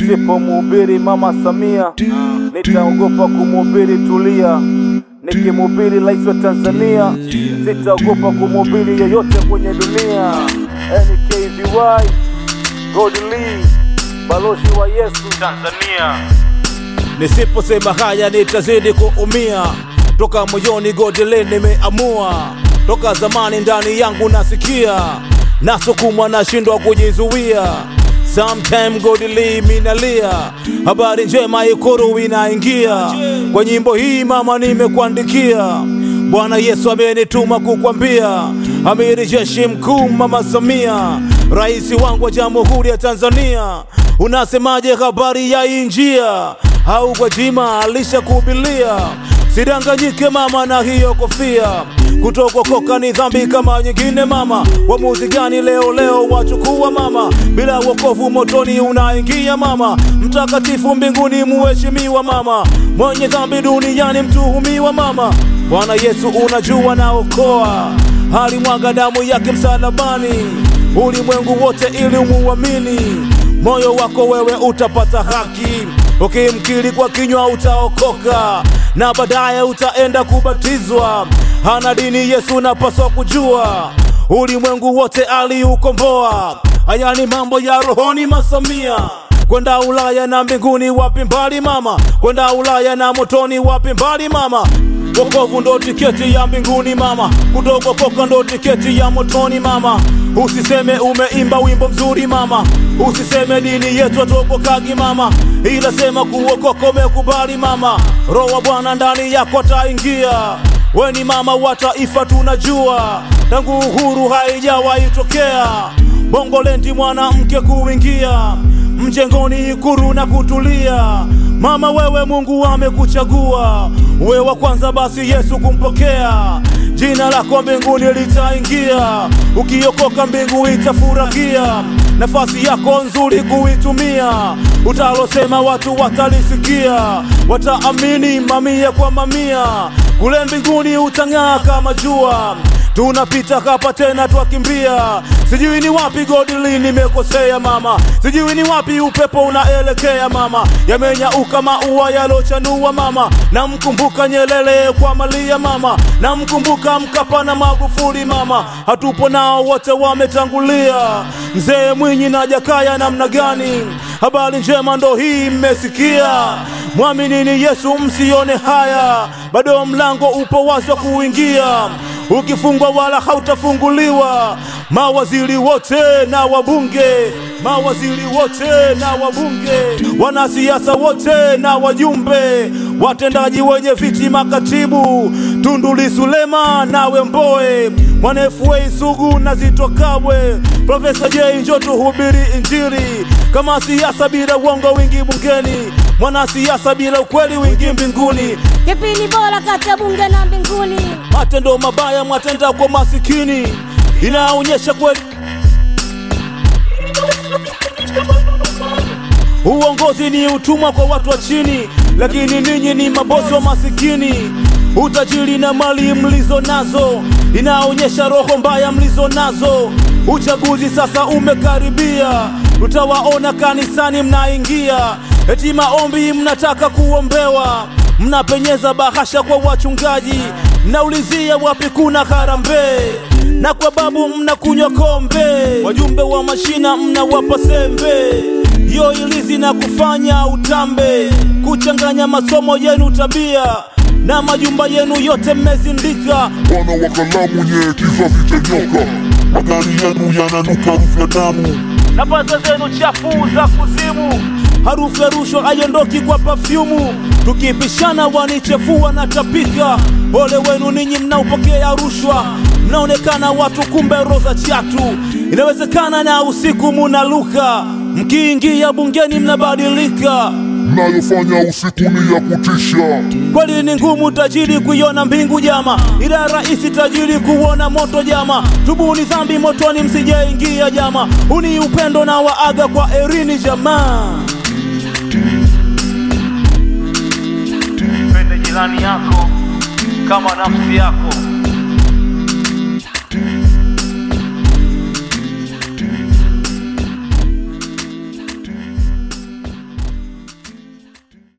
Nisipomhubiri Mama Samia nitaogopa kumhubiri Tulia. Nikimhubiri rais wa Tanzania sitaogopa kumhubiri yoyote kwenye dunia. NKVY Godly, balozi wa Yesu Tanzania. Nisiposema haya nitazidi kuumia, toka moyoni Godly nimeamua, toka zamani ndani yangu nasikia, nasukumwa nashindwa kujizuia. Sometime Godly minalia, habari njema Ikulu inaingia. Kwa nyimbo hii mama nimekuandikia, Bwana Yesu amenituma kukwambia, amiri jeshi mkuu Mama Samia, rais wangu wa Jamhuri ya Tanzania, unasemaje habari ya hii njia? au Gwajima alishakuhubilia? Sidanganyike mama na hiyo kofia, kutokokoka ni dhambi kama nyingine mama. Uamuzi gani leo leo wachukua mama? Bila wokovu motoni unaingia mama. Mtakatifu mbinguni muheshimiwa mama, mwenye dhambi duniani mtuhumiwa mama. Bwana Yesu unajua naokoa, alimwaga damu yake msalabani, ulimwengu wote ili umuamini. Moyo wako wewe utapata haki ukimkiri kwa kinywa utaokoka na baadaye utaenda kubatizwa. Hana dini Yesu napaswa kujua, ulimwengu wote aliukomboa. Haya ni mambo ya rohoni Masamia. Kwenda Ulaya na mbinguni wapi mbali mama, kwenda Ulaya na motoni wapi mbali mama. Wokovu ndo tiketi ya mbinguni mama, kutokokoka ndo tiketi ya motoni mama. Usiseme umeimba wimbo mzuri mama, usiseme dini yetu atokokagi mama, ila sema kuokoka umekubali mama. Roho wa Bwana ndani yako ataingia. We ni mama wa taifa tunajua, tangu uhuru haijawahi tokea. Bongolendi mwanamke kuingia mjengoni Ikulu na kutulia. Mama wewe Mungu amekuchagua, we wa kwanza basi Yesu kumpokea. Jina lako mbinguni litaingia, ukiokoka mbingu itafurahia. Nafasi yako nzuri kuitumia, utalosema watu watalisikia, wataamini mamia kwa mamia. Kule mbinguni utang'aa kama jua, tunapita hapa tena twakimbia. Sijui ni wapi Godly nimekosea mama, sijui ni wapi upepo unaelekea mama. Yamenyauka maua yalochanua mama, namkumbuka Nyerere kwa malia mama, namkumbuka Mkapa na Magufuli mama, hatupo nao wote wametangulia. Mzee Mwinyi na Jakaya namna gani? Habari njema ndo hii mmesikia, mwaminini Yesu msione haya, bado mlango upo wazi wa kuingia ukifungwa wala hautafunguliwa. Mawaziri wote na wabunge, mawaziri wote na wabunge, wanasiasa wote na wajumbe, watendaji wenye viti, makatibu, Tundu Lissu Lema nawe Mbowe, Mwana FA Sugu na Zitto Kabwe, Profesa J njoo tuhubiri Injili. Kama siasa bila uongo wingi bungeni, mwanasiasa bila ukweli wingi mbinguni. Kipi ni bora kati ya bunge na mbinguni? Matendo mabaya mwatenda kwa masikini, inaonyesha kweli uongozi ni utumwa kwa watu wa chini, lakini ninyi ni mabosi wa masikini. Utajiri na mali mlizo nazo inaonyesha roho mbaya mlizo nazo. Uchaguzi sasa umekaribia, utawaona kanisani mnaingia, eti maombi mnataka kuombewa, mnapenyeza bahasha kwa wachungaji, mnaulizia wapi kuna harambee na kwa babu mnakunywa kombe, wajumbe wa mashina mnawapa sembe, yo ilizi na kufanya utambe, kuchanganya masomo yenu tabia na majumba yenu yote mmezindika. Bwana wa kalamu nye kizazi cha nyoka, magari yenu yananuka harufu ya damu. na pesa zenu chafu za kuzimu, harufu ya rushwa haiondoki kwa pafyumu. Tukipishana wanichefua na tapika. Ole wenu ninyi mnaopokea rushwa, mnaonekana watu kumbe roza chatu. Inawezekana na usiku munaluka, mkiingia bungeni mnabadilika. Mnayofanya usiku ni ya kutisha. Kweli ni ngumu tajiri kuiona mbingu jama, ila rahisi tajiri kuona moto jama. Tubuni dhambi motoni msijeingia jama, huni upendo na waaga kwa erini jamaa. Pende jirani yako kama nafsi yako.